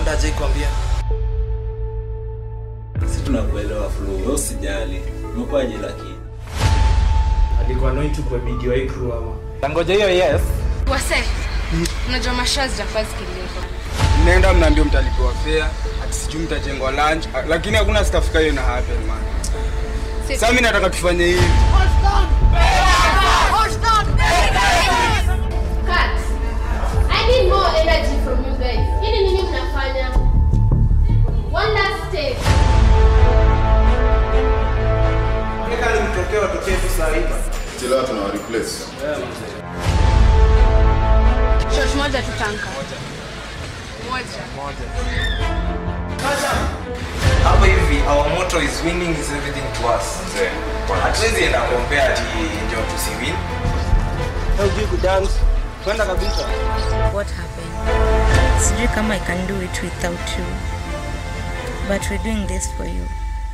Wanda ajai kuambia. Si tunakuelewa Flo, wewe usijali. Umekwaje lakini? Alikuwa annoying tu kwa video hii crew ama. Tangoja hiyo yes. Wase, unajua mashaa zitafaa zikilipa. mnaenda mnaambia mtalipiwa fare ati sijui mtajengwa lunch ah, lakini hakuna stafika hiyo na happen man Si- sasa mimi nataka tufanye hivi Cut. I need more energy from you guys. Hili nini mnafanya? One last step. Nika nimtokee watokee tu saa hii. Chila tunawa replace. Shot moja tutanka. Moja. Hapa hivi our motto is winning is everything to us. Hatuwezi enda compare ati ndio tusiwin. Hujui kudance. Kwenda kabisa. what happened. Sijui kama I can do it without you. But we're doing this for you.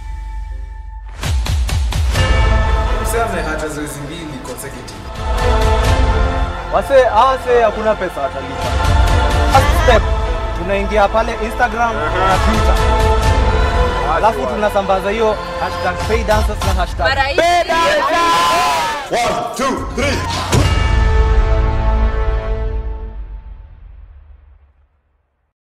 Mseme hata zoezi mbili consecutive. Wase, hawase hakuna pesa watalipa. First step, tunaingia pale Instagram na Twitter. Alafu tunasambaza hiyo hashtag pay dancers na hashtag Mara hii- One, two, three.